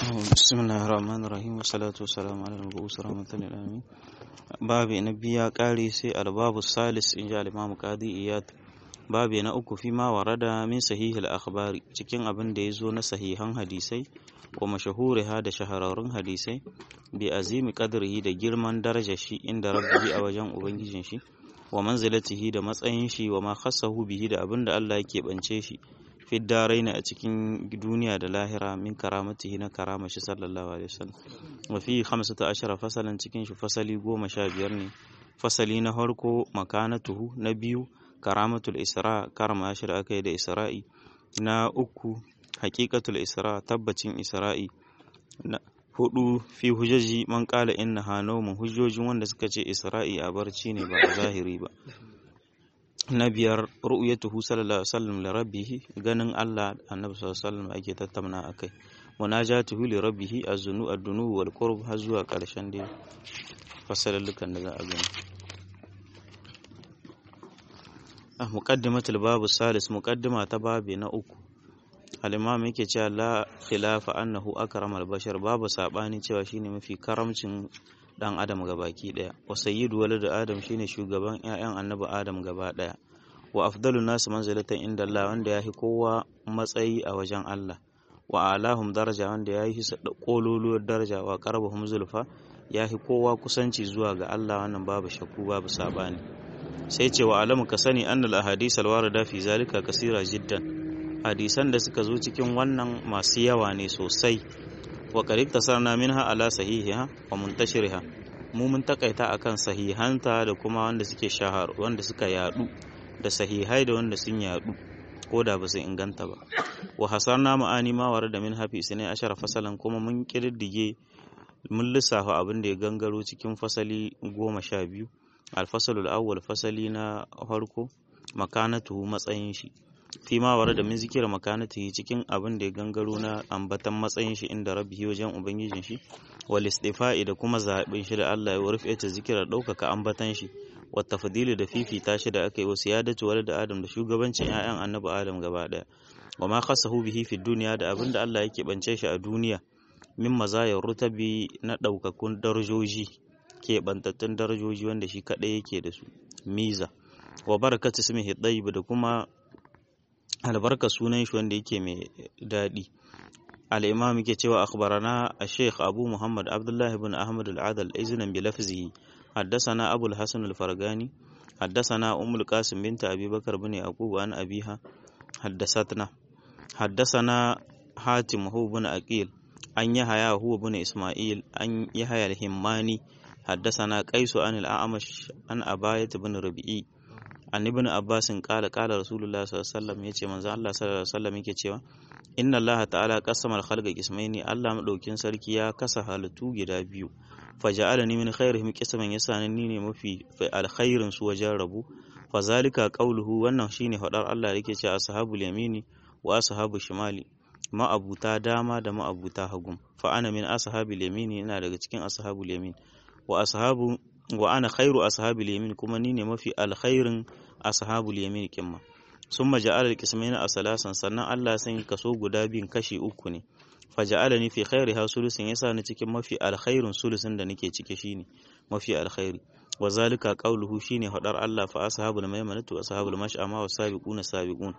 بسم الله الرحمن الرحيم والصلاة والسلام على المبعوث رحمة للعالمين babi na biya ƙari sai albabu salis in ji alimamu qadi iyad babi na uku fi ma warada min sahihil akhbari cikin abin da ya zo na sahihan hadisai wa mashahuriha da shahararrun hadisai bi azimi qadrihi da girman darajar shi inda rabbihi a wajen ubangijin shi wa manzilatihi da matsayin shi wa ma khassahu bihi da abin da Allah yake bance shi fiddaraina a cikin duniya da lahira min karamatihi na karama shi sallallahu alaihi wasallam wa fi 15 fasalan cikin shi fasali goma sha biyar ne fasali na farko makanatuhu na biyu karamatul isra karama shi da aka yi da isra'i na uku haqiqatul isra tabbacin isra'i na hudu fi hujjaji man qala inna hanawmu hujjojin wanda suka ce isra'i a barci ne ba a zahiri ba na biyar ru'yatuhu sallallahu alaihi wasallam li rabbih ganin Allah annabi sallallahu alaihi wasallam ake tattauna akai munajatuhu li rabbih az-zunu ad-dunu wal qurb har zuwa karshen dai fasalallukan da za a gani ah muqaddimatul babu salis muqaddima ta babi na uku al-imam yake cewa la khilafa annahu akramal bashar babu sabani cewa shine mafi karamcin dan adam gabaki daya wa sayyidu walad adam shine shugaban ƴaƴan annabi adam gaba daya wa afdalu nasu manzilatan inda Allah wanda yahi kowa matsayi a wajen Allah wa alahum daraja wanda yahi kololuwar daraja wa qarabahum zulfa yahi kowa kusanci zuwa ga Allah wannan babu shakku babu sabani sai ce wa alamu ka sani annal ahadith alwarida fi zalika kasira jiddan hadisan da suka zo cikin wannan masu yawa ne sosai wa qarib tasarna minha ala sahihiha wa muntashiriha mu mun takaita akan sahihanta da kuma wanda suke shahar wanda suka yadu da sahihai da wanda sun yadu ko da ba su inganta ba wa hasarna ma'ani ma ware da min hafi sunai ashara fasalan kuma mun kididdige mun lissafa abin da ya gangaro cikin fasali goma sha biyu alfasalul awwal fasali na farko makanatuhu matsayin shi fi ma ware da min zikira makanatihi cikin abin da ya gangaro na ambatan matsayin shi inda rabbihi wajen ubangijin shi wal istifa'i da kuma zaɓin shi da Allah ya warfe ta zikira ɗaukaka ambatan shi wa tafdili da fifita shi da aka yi wa siyadatu wal da Adam da shugabancin ƴaƴan annabi Adam gaba ɗaya wa ma khasahu bihi fi duniya da abin da Allah yake bance shi a duniya min mazayar rutabi na ɗaukakun darajoji ke bantattun darajoji wanda shi kaɗai yake da su miza wa barakatu ismihi tayyib da kuma albarka sunan shi wanda yake mai daɗi al-imam yake cewa akhbarana al-sheikh abu muhammad abdullah ibn ahmad al-adal iznan bi lafzihi haddathana abu al-hasan al-fargani haddathana umm al-qasim bint abi bakr ibn yaqub an abiha haddathatna haddathana hatim hu ibn aqil an yahya hu ibn isma'il an yahya al-himmani haddathana qais an al-a'mash an abayat ibn rabi'i an ibn abbasin kala kala rasulullah sallallahu alaihi wasallam yace manzo Allah sallallahu alaihi wasallam yake cewa inna Allah ta'ala qasama al-khalqa qismaini Allah madaukin sarki ya kasa halittu gida biyu faja'alani min khairihim qisman yasani ni ne mafi alkhairin su wajen rabu fazalika qawluhu wannan shine hadar Allah yake cewa ashabul yamini wa ashabu shimali ma'abuta dama da ma'abuta hagum fa ana min ashabil yamini ina daga cikin ashabul yamin wa ashabu wa ana khairu ashabil yamin kuma ni ne mafi alkhairin ashabul yamin kimma summa ja'ala al-qismaina asalasan sannan Allah san kaso guda biyun kashi uku ne faja'alani fi khairiha sulusin yasa ni cikin mafi alkhairin sulusin da nake ciki shine mafi alkhairi wa zalika qawluhu shine hadar Allah fa ashabul maimanatu ashabul mash'ama was sabiquna sabiqun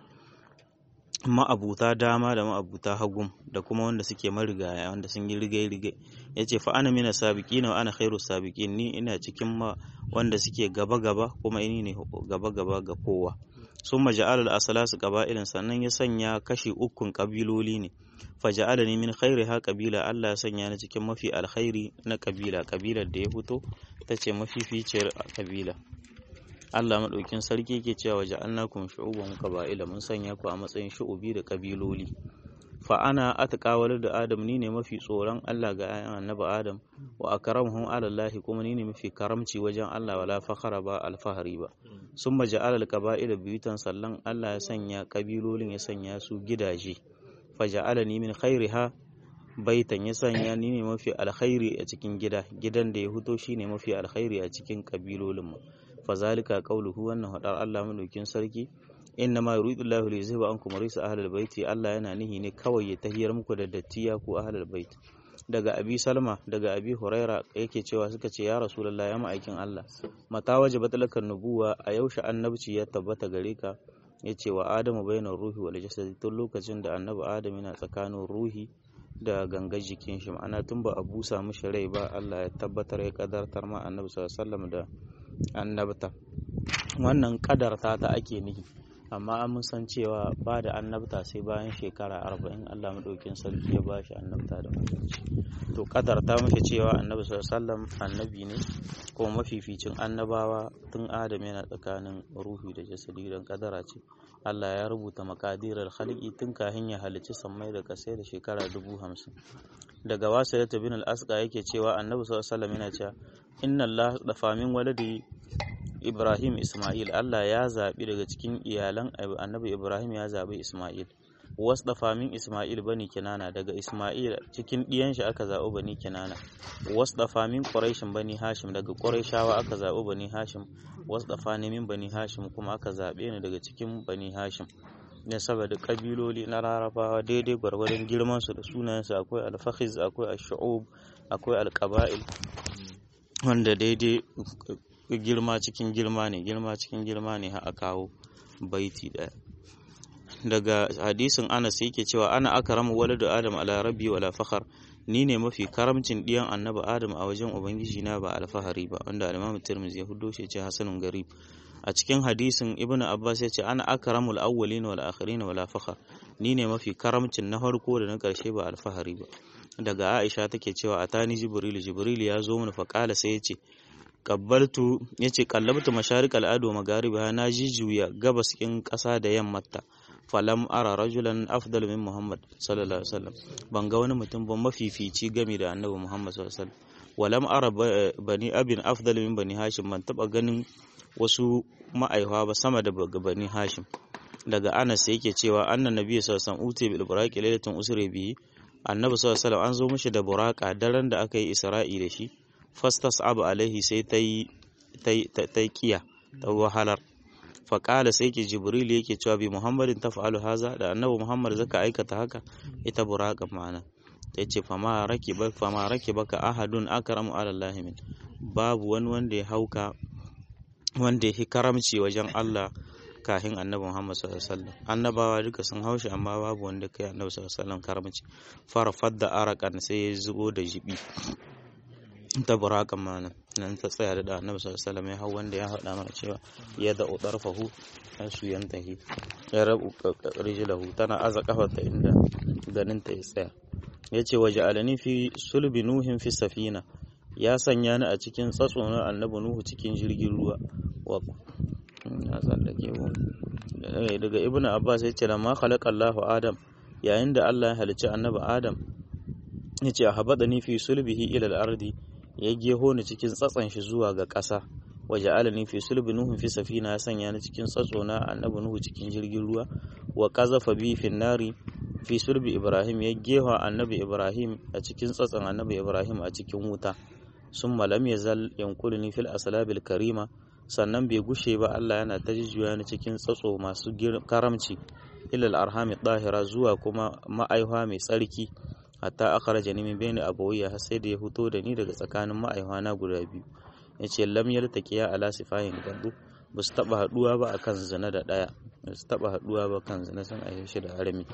ma'abuta dama da ma'abuta hagum da kuma wanda suke marigaya wanda sun yi rigai-rigai ya ce fa ana mina sabiqina wa ana khairu sabiqin ni ina cikin ma wanda suke gaba-gaba kuma ini ne gaba-gaba ga kowa sun maja'al al-asalasu qaba'ilan sannan ya sanya kashi ukun kabiloli ne fa ja'alani min khairiha qabila Allah ya sanya ni cikin mafi alkhairi na kabila kabilar da ya fito tace mafificiyar kabila Allah maɗaukin sarki ke cewa ja'alnakum shu'uban qaba'ila mun sanya ku a matsayin shu'ubi da kabiloli fa ana atqawal da Adam ni ne mafi tsoron Allah ga ayan annabi Adam wa akramuhum ala Allah kuma ni ne mafi karamci wajen Allah wala fakhara ba alfahari ba summa ja'ala al-qaba'ila biyutan sallan Allah ya sanya kabilolin ya sanya su gidaje fa ja'alani min khairiha baitan ya sanya ni ne mafi alkhairi a cikin gida gidan da ya huto shine mafi alkhairi a cikin kabilolin mu fazalika qauluhu wannan hadar Allah madaukin sarki inna ma yuridu Allahu li yuzhiba ankum risa ahlul baiti Allah yana nihi ne kawai ya tahiyar muku da dattiya ku ahlul bait daga abi salma daga abi huraira yake cewa suka ce ya rasulullah ya ma'aikin Allah mata wajibat laka nubuwa a yaushe annabci ya tabbata gare ka yace wa adamu bainar ruhi wal jasad tun lokacin da annabi adam yana tsakanin ruhi da gangar jikin shi ma'ana tun ba a busa mishi rai ba Allah ya tabbatar ya kadartar ma annabi sallallahu alaihi wasallam da annabta wannan kadarta ta ake nihi amma an mun san cewa ba da annabta sai bayan shekara arba'in Allah maɗaukin sarki ya ba shi annabta da manzanci to kadarta muke cewa annabi sallam annabi ne kuma mafificin annabawa tun adam yana tsakanin ruhi da jasadi don kadara ce Allah ya rubuta makadirar halki tun kafin ya halicci sammai da kasai da shekara dubu hamsin daga wasu da bin al-asqa yake cewa annabi sallam yana cewa inna Allah dafa min waladi Ibrahim Ismail Allah ya zaɓi daga cikin iyalan annabi Ibrahim ya zaɓi Ismail wasu dafa min Ismail bani kinana daga Ismail cikin ɗiyan shi aka zaɓi bani kinana wasu dafa min Quraishin bani Hashim daga Quraishawa aka zaɓi bani Hashim wasu dafa ne min bani Hashim kuma aka zaɓe ni daga cikin bani Hashim ne saboda kabiloli na larabawa daidai gwargwadon girman su da sunayensu akwai alfahiz akwai ashu'ub akwai alqaba'il wanda daidai girma cikin girma ne girma cikin girma ne a kawo baiti daya daga hadisin anas yake cewa ana akramu waladu adam ala rabbi wala fakhar ni ne mafi karamcin diyan annabi adam a wajen ubangiji na ba alfahari ba wanda al-imam tirmidhi ya huddo shi ce hasanun garib a cikin hadisin ibn abbas ya ce ana akramul awwalin wal akhirin wala fakhar ni ne mafi karamcin na farko da na karshe ba alfahari ba daga aisha take cewa atani jibril jibril ya zo mun fa kala sai ya ce kabbaltu yace kallabtu masharik al'adu magariba na jijuya gabas kin ƙasa da yammata falam ara rajulan afdal min muhammad sallallahu alaihi wasallam ban ga wani mutum ba mafifici game da annabi muhammad sallallahu alaihi wasallam walam ara bani abin afdal min bani hashim ban taba ganin wasu ma'aihuwa ba sama da bani hashim daga anas yake cewa annan nabi sallallahu alaihi wasallam uti bil buraqi lailatun usri bihi annabi sallallahu alaihi wasallam an zo mishi da buraka daren da aka yi isra'i da shi fastas abu alaihi sai ta yi kiya ta wahalar faƙala sai ke jibril yake cewa bi muhammadin ta fa'alu haza da annabi muhammad zaka aikata haka ita buraƙan ma'ana ta ce fama rake baka ahadun akramu alallahi min babu wani wanda ya hauka wanda ya karamci wajen allah kahin annabi muhammad sallallahu alaihi wasallam annabawa duka sun haushi amma babu wanda kai annabi sallallahu alaihi wasallam karamci farfad da arakan sai ya zubo da jibi ta burakan mana nan ta tsaya da annabi sallallahu alaihi wasallam ya hau wanda ya haɗa mana cewa ya da udarfahu an su yantahi ya rabu rijlahu tana aza kafarta inda ganin ta ya tsaya yace waje alani fi sulbi nuhin fi safina ya sanya ni a cikin tsatso na annabi nuhu cikin jirgin ruwa wa ya tsallake mu daga ibnu abbas yace lamma khalaqa Allahu adam yayin da Allah ya halicci annabi adam yace habadani fi sulbihi ila al-ardi ya geho ni cikin tsatsan shi zuwa ga ƙasa waje alani fi sulbi nuhu fi safina ya sanya ni cikin tsatso na annabi nuhu cikin jirgin ruwa wa qazafa bi fi nari fi sulbi ibrahim ya geho annabi ibrahim a cikin tsatsan annabi ibrahim a cikin wuta summa lam yazal yankuluni fil aslabil karima sannan bai gushe ba Allah yana ta jujjuya ni cikin tsatso masu karamci ilal arhami dahira zuwa kuma ma'aihwa mai tsarki hatta akhraja ni min bayni abawayya har sai da ya fito da ni daga tsakanin ma'aihwana guda biyu yace lam yaltaqiya ala sifahin gadu ba su taba haduwa ba akan zina da daya ba su taba haduwa ba kan zina sun aihe shi da harami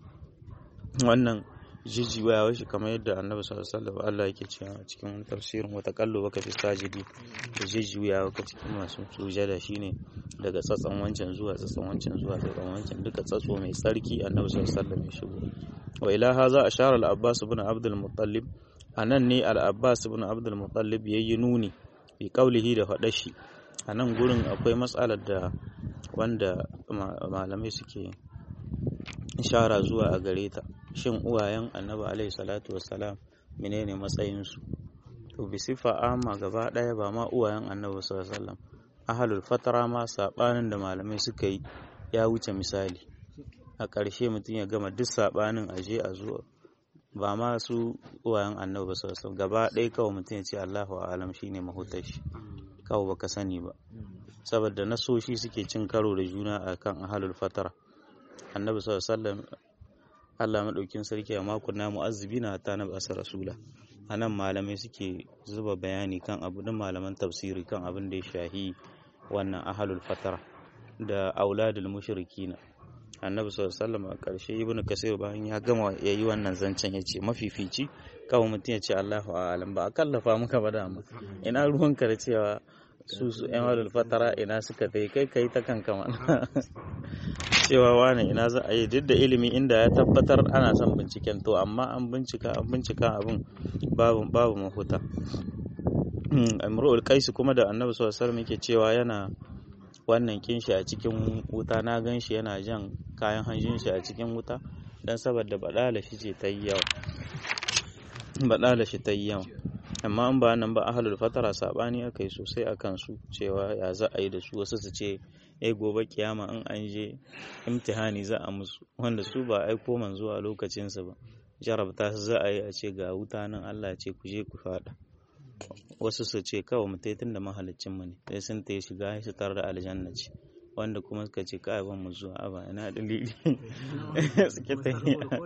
wannan jijiwa shi kamar yadda annabi sallallahu alaihi wasallam Allah yake cewa cikin tafsirin wata kallo baka fi sajidi da jijiwa ka cikin masu sujada shine daga tsatsan wancan zuwa tsatsan wancan zuwa tsatsan wancan duka tsatso mai tsarki annabi sallallahu alaihi wasallam ya shigo wa ila haza ashara al-abbas ibn abd al-muttalib anan ne al-abbas ibn abd al-muttalib yayi nuni bi qaulihi da fadar shi anan gurin akwai matsalar da wanda malamai suke ishara zuwa a gare ta shin uwayen annabi alaihi salatu wassalam menene matsayin su to bi sifa amma gaba daya ba ma uwayen annabi sallallahu alaihi wasallam ahlul fatara ma sabanin da malamai suka yi ya wuce misali a ƙarshe mutum ya gama duk saɓanin aje a zuwa ba ma su uwayen annabi sallallahu gaba ɗaya kawai mutum ya ce Allahu a'lam shine mahutar shi kawai baka sani ba saboda nasoshi suke cin karo da juna akan ahalul fatara annabi sallallahu alaihi wasallam Allah madaukin sarki a makon na mu'azzibina hatta na basa rasula anan malamai suke zuba bayani kan abu da malaman tafsiri kan abin da ya shahi wannan ahalul fatara da auladul mushrikina annabi sallallahu alaihi wasallam a ƙarshe ibnu kasir bayan ya gama yayi wannan zancen yace mafifici kawai mutum ya ce Allahu a'lam ba a kallafa muka ba dama ina ruwanka da cewa su su yan halul fatara ina suka tai kai kai ta kanka mana cewa wani ina za a yi duk da ilimi inda ya tabbatar ana son binciken to amma an bincika an bincika abin babu babu mafuta amrul qais kuma da annabi sallallahu alaihi wasallam yake cewa yana wannan kinshi a cikin wuta na gan shi yana jan kayan hanjin shi a cikin wuta don saboda baɗala shi ce ta yi yawa baɗala shi ta yi yawa amma an ba nan ba ahalul fatara sabani aka yi sosai a kansu cewa ya za a yi da su wasu su ce eh gobe kiyama in an je imtihani za a musu wanda su ba aiko man zuwa lokacinsu ba jarabta su za a yi a ce ga wuta nan Allah ce ku je ku faɗa wasu su ce kawai mu tun da mahalicin mu ne sai sun ta shiga su tar da aljanna ce wanda kuma suka ce kai ban mu zuwa aba ina dalili suke ta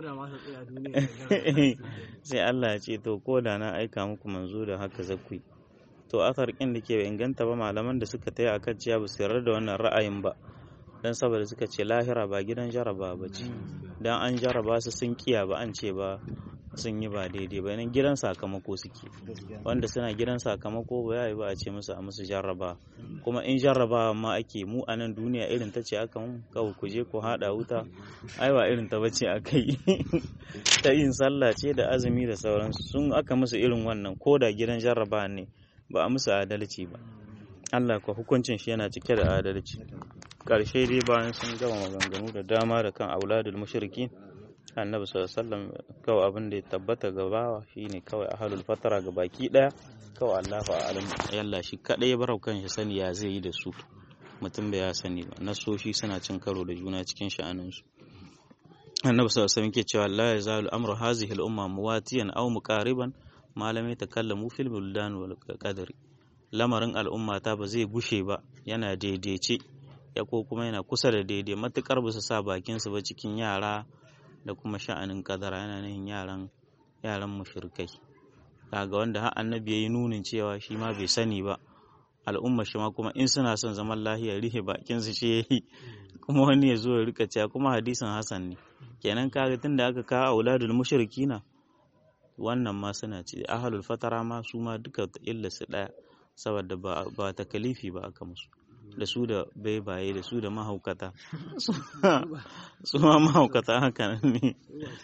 sai Allah ya ce to ko da na aika muku manzo da haka zakku to asar kin da ke inganta ba malaman da suka taya akan ciya ba su yarda da wannan ra'ayin ba dan saboda suka ce lahira ba gidan jaraba ba ce dan an jaraba su sun kiya ba an ce ba sun yi ba daidai ba nan gidan sakamako suke wanda suna gidan sakamako ba ya yi ba a ce musu a musu jarraba kuma in jarraba ma ake mu a nan duniya irin ta ce aka mun kawai ku je ku haɗa wuta ai ba irin ta bace aka yi ta yin sallah ce da azumi da sauransu sun aka musu irin wannan ko da gidan jarraba ne ba a musu adalci ba Allah ko hukuncin shi yana cike da adalci ƙarshe dai bayan sun gama maganganu da dama da kan auladul mushriki annabi sallallahu alaihi wasallam kawai abin da ya tabbata ga bawa shine kawai ahlul fatara ga baki daya kawai Allahu a'lam yalla shi kadai ya barau kan shi sani ya zai yi da su mutum bai ya sani ba nasoshi suna cin karo da juna cikin sha'anin su annabi sallallahu alaihi wasallam ke cewa la yazalu amru hazihi al-umma muwatiyan aw muqariban ma lam yatakallamu fil buldan wal qadri lamarin al'umma ta ba zai gushe ba yana daidaice ya ko kuma yana kusa da daidai matukar ba su sa bakin su ba cikin yara da kuma sha'anin kadara yana nan yaran yaran mushrikai kaga wanda har annabi yayi nunin cewa shi ma bai sani ba al'umma shi ma kuma in suna son zaman lahiya rihe bakin su shi yayi kuma wani ya zo ya rika cewa kuma hadisin hasan ne kenan kaga tunda aka kawo auladul mushrikina wannan ma suna ce ahlul fatara ma su ma duka illa su daya saboda ba ba takalifi ba aka musu da su da baibaye da su da mahaukata su ma mahaukata haka ne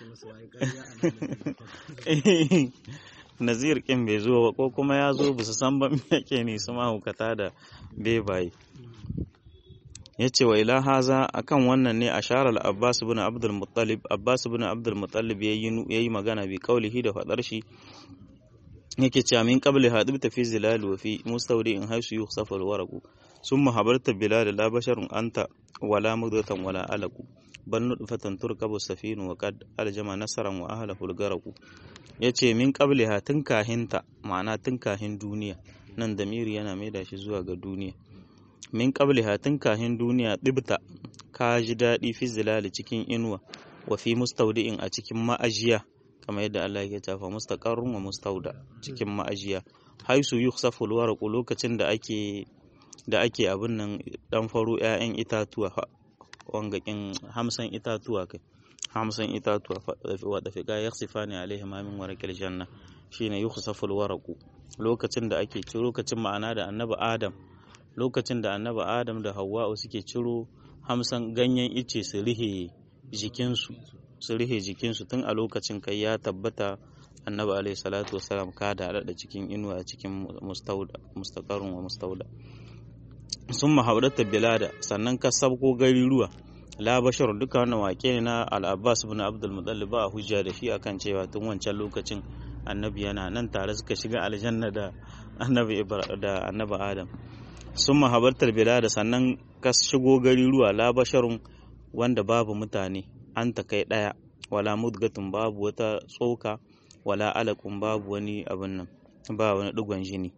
nazir kin bai zo ba ko kuma ya zo ba su san ba me yake ne su mahaukata da baibaye ya ce wa ila haza akan wannan ne a sharar abbas bin abdul muttalib abbas bin abdul muttalib ya yi magana bi kaulihi da fadar shi yake cewa min qabli hadib ta fi zilal wa fi mustawdi in haisu yukhsafu alwaraqu summa habarta bilal la basharun anta wala mudatan wala alaqu bal nudfatan turkabu safinu wa qad aljama nasaran wa ahlahu algaraqu yace min qabli ha tun kahinta ma'ana tun kahin duniya nan damiri yana maida shi zuwa ga duniya min qabli ha tun kahin duniya dibta ka ji daɗi fi zilali cikin inuwa wa fi mustawdi'in a cikin ma'ajiya kamar yadda Allah yake tafa mustaqarrun wa mustauda cikin ma'ajiya haisu yukhsafu alwaraqu lokacin da ake da ake abin nan dan faro ƴaƴan itatuwa wangakin hamsan itatuwa kai hamsan itatuwa wa dafiqa yakhsifani alaihi ma min warqil janna shine yukhsafu alwaraqu lokacin da ake ciro lokacin ma'ana da annabi Adam lokacin da annabi Adam da Hawwa suke ciro hamsan ganyen ice su rihe jikinsu su rihe jikinsu tun a lokacin kai ya tabbata annabi alaihi salatu wasalam ka da da cikin inuwa a cikin mustaqarrun wa mustauda sun mahaurata bilada sannan ka sabko gari ruwa la bashar duka wannan wake ne na al-abbas ibn abdul muttalib ba hujja da shi akan cewa tun wancan lokacin annabi yana nan tare suka shiga aljanna da annabi da annabi adam sun mahabartar bilada sannan ka shigo gari ruwa la basharun wanda babu mutane an ta kai ɗaya wala mudgatun babu wata tsoka wala alakun babu wani abin nan ba wani digon jini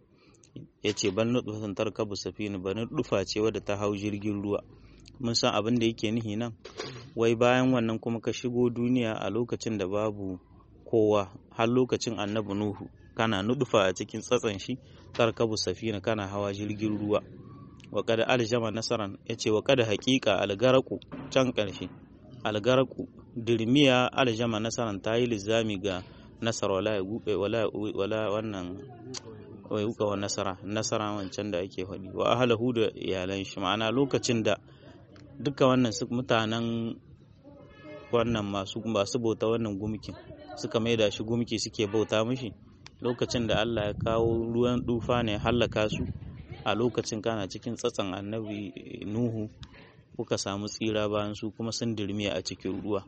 yace ban nutfatun tarkabu safina ban dufa ce wadda ta hau jirgin ruwa mun san abin da yake nihi nan wai bayan wannan kuma ka shigo duniya a lokacin da babu kowa har lokacin annabi nuhu kana nudufa a cikin tsatsan shi tarkabu safina kana hawa jirgin ruwa wa kada aljama nasaran yace wa kada haqiqa algaraku can karshe algaraku dirmiya aljama nasaran tayi lizami ga nasara wala ya gube wala wala wannan wai uka wa nasara nasara wancan da ake faɗi wa ahlahu da iyalan shi ma'ana lokacin da duka wannan mutanen wannan masu masu bauta wannan gumkin suka maida shi gumki suke bauta mishi lokacin da Allah ya kawo ruwan dufa ne hallaka su a lokacin kana cikin tsatsan annabi Nuhu kuka samu tsira bayan su kuma sun dirmiya a cikin ruwa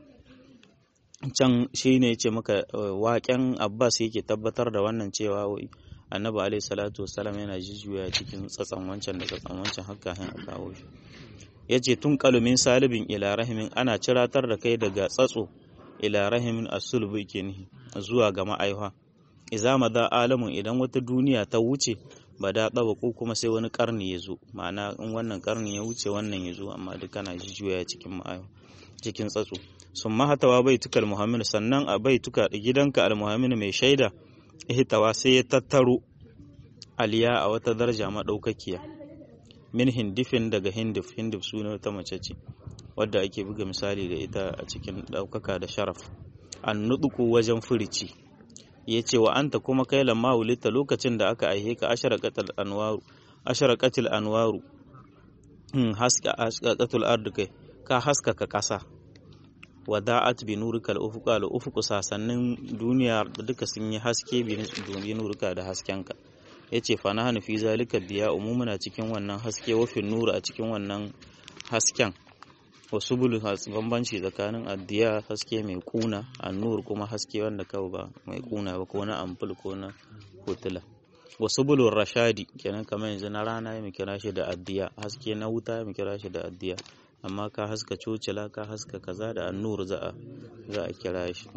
can shi ne ce maka waƙen Abbas yake tabbatar da wannan cewa wai annabi alaihi salatu wassalam yana jujjuya cikin tsatsan wancan da tsatsan wancan haka hin a kawo shi ya ce tun kalumin salibin ila rahimin ana ciratar da kai daga tsatso ila rahimin asulbu ke nihi zuwa ga ma'aifa iza da alamun idan wata duniya ta wuce ba da ɗaba ko kuma sai wani karni ya zo ma'ana in wannan karni ya wuce wannan ya zo amma duk kana jujjuya cikin ma'aifa cikin tsatso sun mahatawa bai tukal muhammad sannan a bai tuka gidanka al-muhammad mai shaida ihtawa sai ya tattaro aliya a wata daraja madaukakiya min hindifin daga hindif hindif suna ta mace ce wadda ake buga misali da ita a cikin daukaka da sharaf an nuduku wajen furici ya ce wa anta kuma kai lamma wulita lokacin da aka aihe ka ashara qatal anwaru ashara qatil anwaru haska ashqatul ard kai ka haskaka kasa wada'at bi nurika al-ufuq al-ufuq sasannin duniya duka sun yi haske bi nurika da haskenka yace fa nahnu fi zalika diya umumuna cikin wannan haske wa fi nur a cikin wannan hasken wasu bulu bambanci tsakanin addiya haske mai kuna annur kuma haske wanda kawai ba mai kuna ba ko na ampul ko na hotula wasu bulun rashadi kenan kamar yanzu na rana ya kira shi da addiya haske na wuta ya kira shi da addiya amma ka haska cocila ka haska kaza da annur za a za a kira shi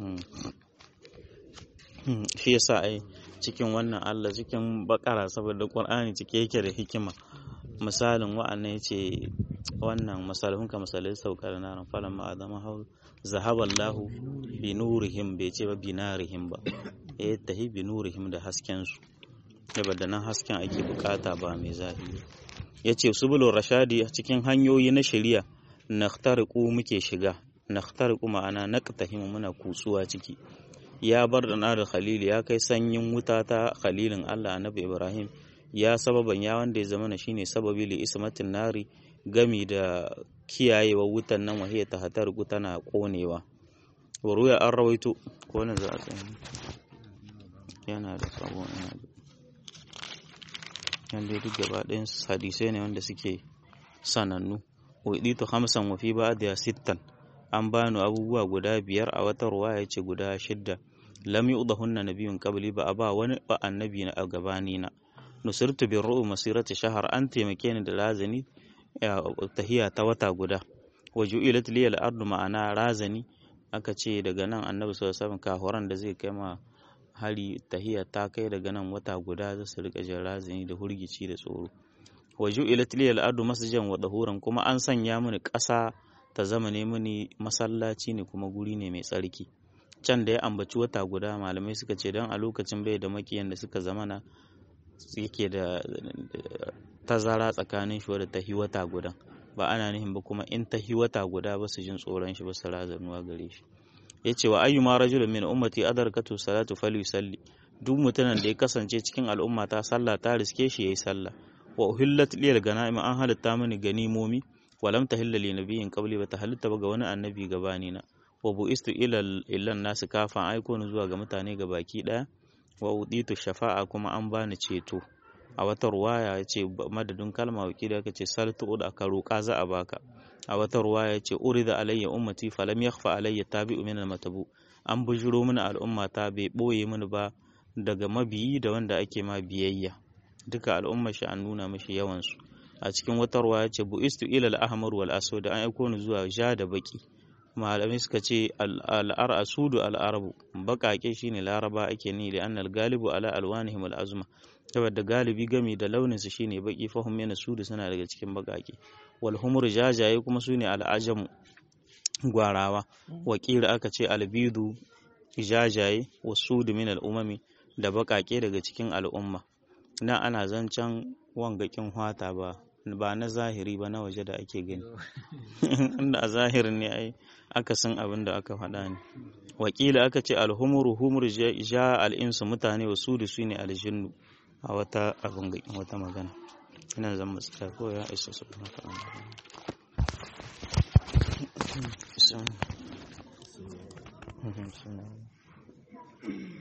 shi yasa ai cikin wannan Allah cikin bakara saboda Qur'ani cike yake da hikima misalin wa'annan yace wannan misalin ka misalai saukar na ran falan ma adama hau zahaballahu bi nurihim bai ce ba bi narihim ba eh tahi bi nurihim da hasken su saboda nan hasken ake bukata ba mai zahiri yace subulur rashadi cikin hanyoyi na shari'a nakhtariqu muke shiga nakhtariqu ma'ana naqtahimu muna kutsuwa ciki ya bar da na da khalil ya kai sanyin wuta ta khalilin Allah annabi Ibrahim ya sababan ya wanda ya zama shine sababi li ismatin nari gami da kiyayewa wutan nan wahiya ta hatar tana konewa waruya an rawaito ko ne za a tsaye yana da sabo yana da yanda duk gaba ɗayan hadisai ne wanda suke sanannu uditu hamsan wa fi ba'da sittan an bani abubuwa guda biyar a wata ruwaya ce guda shidda lam yu'dahunna nabiyyun qabli ba a ba wani ba annabi na a gabani na nusirtu bi ru'u masirati shahar an taimake ni da razani tahiya ta wata guda wa ju'ilat li al-ardu ma'ana razani aka ce daga nan annabi sallallahu alaihi wasallam kahoran da zai kai ma hari tahiya ta kai daga nan wata guda za su rika jin razani da hurgici da tsoro wa ju'ilat li al-ardu masjidan wa dahuran kuma an sanya mini ƙasa ta zama ne mini masallaci ne kuma guri ne mai tsarki can da ya ambaci wata guda malamai suka ce don a lokacin bai da makiyan da suka zamana yake da tazara tsakanin shi wadda ta hi wata guda ba ana nihin ba kuma in ta hi wata guda ba su jin tsoron shi ba su razanuwa gare shi ya ce wa ayyuma rajulun min ummati adarkatu salatu falyusalli duk mutumin da ya kasance cikin al'umma ta sallah ta riske shi yayi sallah wa uhillat liyal ganaim an halitta mini ganimomi walam tahilla li nabiyyin qabli bata halitta ba ga wani annabi gabani na wa bu'istu ila illan nasu kafan aiko ni zuwa ga mutane ga baki daya wa uditu shafa'a kuma an bani ceto a wata ruwaya ya ce madadin kalma wakili aka ce saltu da aka roƙa za a baka a wata ruwaya ya ce urida alayya ummati falam yakhfa alayya tabi'u min al-matabu an bujuro mini al'umma ta bai boye mini ba daga mabiyi da wanda ake ma biyayya duka al'ummar shi an nuna mishi yawan su a cikin wata ruwa ya ce bu'istu ila al-ahmar wal aswad an aiko ni zuwa ja da baki malamai suka ce al'ar asudu al'arabu baƙaƙe shine laraba ake ni da annal galibu ala alwanihim al'azma saboda galibi gami da launin su shine baki fahim yana sudu suna daga cikin baƙaƙe wal humur jajaye kuma sune al'ajamu gwarawa wakila aka ce albidu jajaye wasudu min al'umami da baƙaƙe daga cikin al'umma na ana zancen wangakin hwata ba ba na zahiri ba na waje da ake gani inda a zahirin ne ai aka san abin da aka faɗa ne wakila aka ce alhumuru humur ja al'insu mutane wasu da su ne aljinnu a wata abin wata magana ina zan matsaya ko ya isa su haka